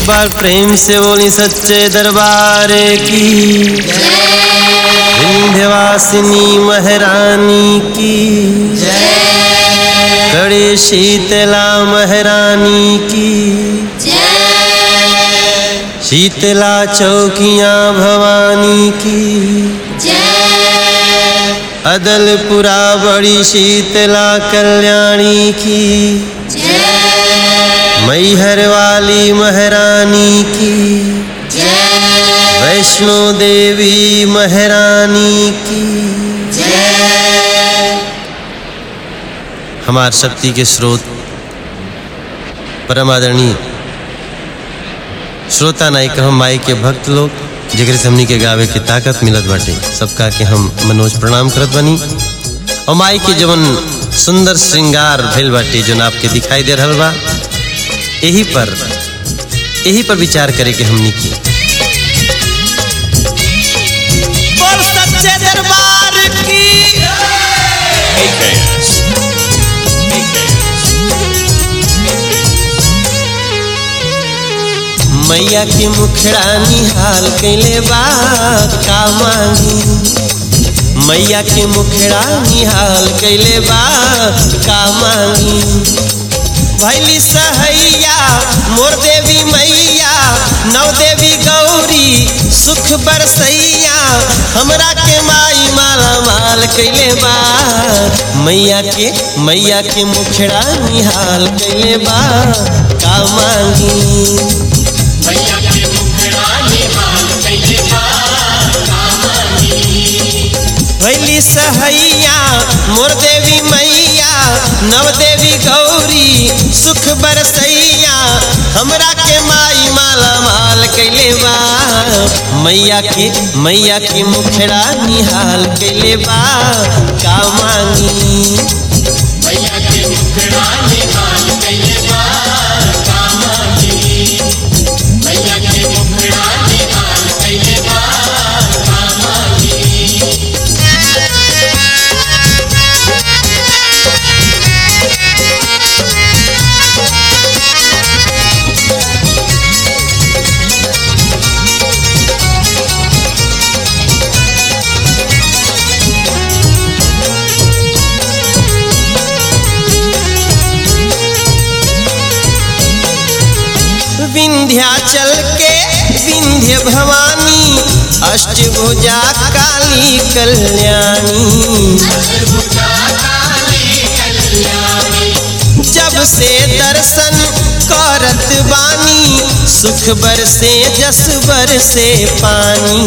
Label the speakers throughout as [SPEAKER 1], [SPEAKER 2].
[SPEAKER 1] बार प्रेम से बोली सच्चे दरबार की विंध्यवासिनी महारानी की कड़े शीतला महारानी की शीतला चौकियां भवानी की अदलपुरा बड़ी शीतला कल्याणी की मैहर वाली महारानी की वैष्णो देवी महारानी की हमार शक्ति के स्रोत परम आदरणीय श्रोता नाई कहम माई के भक्त लोग जेकरे से हमनी के गावे के ताकत मिलत बाटे सबका के हम मनोज प्रणाम करत बनी और माई के जवन सुंदर श्रृंगार भेल बाटे जौन आपके दिखाई दे रहल बा यही पर यही पर विचार करे के हमनी की बोल सच्चे दरबार की मैया के मुखड़ा निहाल कैले बा का मांगी मैया के मुखड़ा निहाल कैले बा का मांगी भैली सहैया मोर देवी मैया नौ देवी गौरी सुख बरसैया हमरा के माई माला माल कैले बा मैया के मैया के मुखड़ा निहाल कैले बा का मांगी भैली सहैया मोर देवी मैया नव देवी गौरी सुख बरसैया हमरा के माई माला माल कैले बा मैया के मैया के मुखड़ा निहाल कैले बा का मांगी विंध्याचल के विंध्य भवानी अष्टभुजा काली कल्याणी जब से दर्शन करत बानी सुख बरसे जस बरसे पानी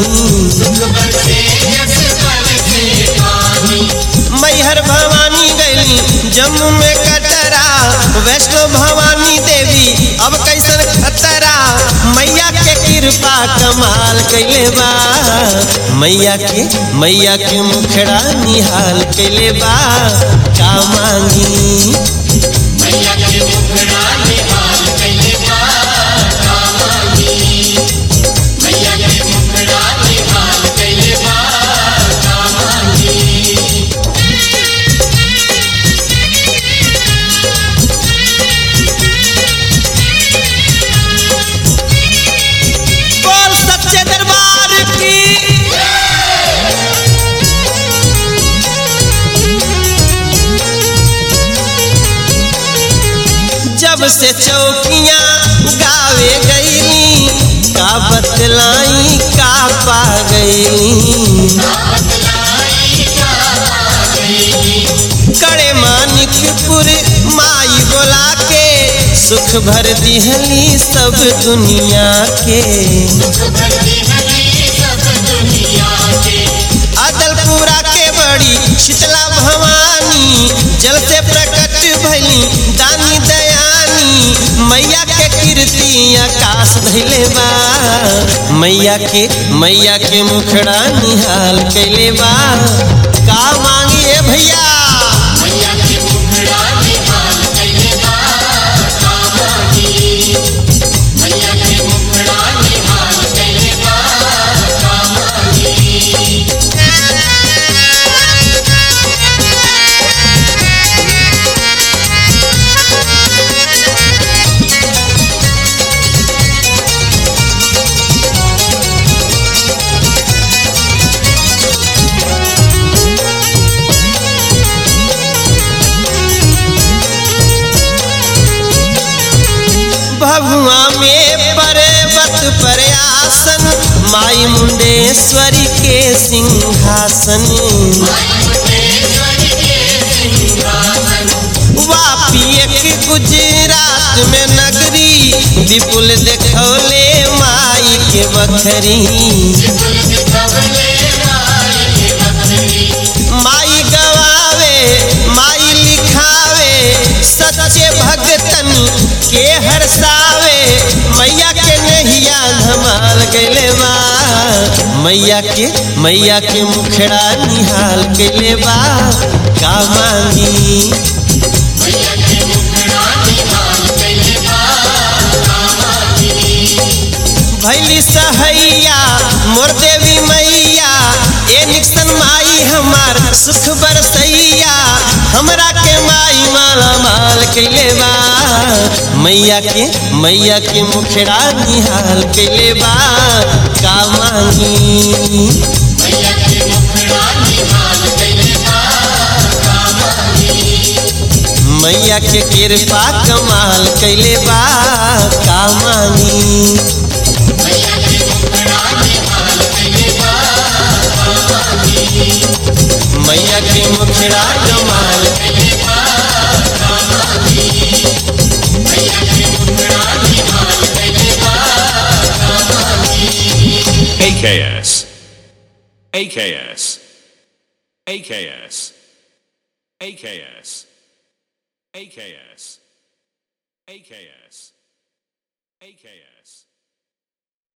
[SPEAKER 1] मैहर भवानी गैली जम्मू में कटरा वैष्णो भवानी देवी अब कैसन खतरा मैया के कृपा कमाल कैले बा मैया के मैया के मुखड़ा निहाल कैले बा का मांगी बोल सच्चे दरबार की जब से चौकियां गावे गईली का बतलाई का पा गईली कड़े मानिकपुर माई बोला के सुख भर दिहली सब दुनिया के अदलपुरा के बड़ी शीतला भवानी जल से प्रकट भैली दानी दयानी मैया के कीर्ति आकाश धैले बा मैया के मैया के मुखड़ा निहाल कैले बा का मांगिए भैया में पर्वत पर आसन माई मुंडेश्वरी के सिंहासन वापी एक गुजरात में नगरी विपुल देखौले माई के बखरी माई गवावे माई लिखावे सच्चे भगतन के हरसावे मैया के नहिया धमाल गइले बा मैया के मैया के मुखड़ा निहाल गइले बा का मांगी भैली सहैया मोर देवी मैया ए निक्सन माई हमार सुख बरसैया हमरा के माई माला माल कैले बा मैया के मैया के मुखड़ा निहाल कैले बा का मांगी मैया के कृपा कमाल कैले बा का मांगी मैया के मुखड़ा कमाल
[SPEAKER 2] AKS. AKS. AKS. AKS. AKS. AKS. AKS.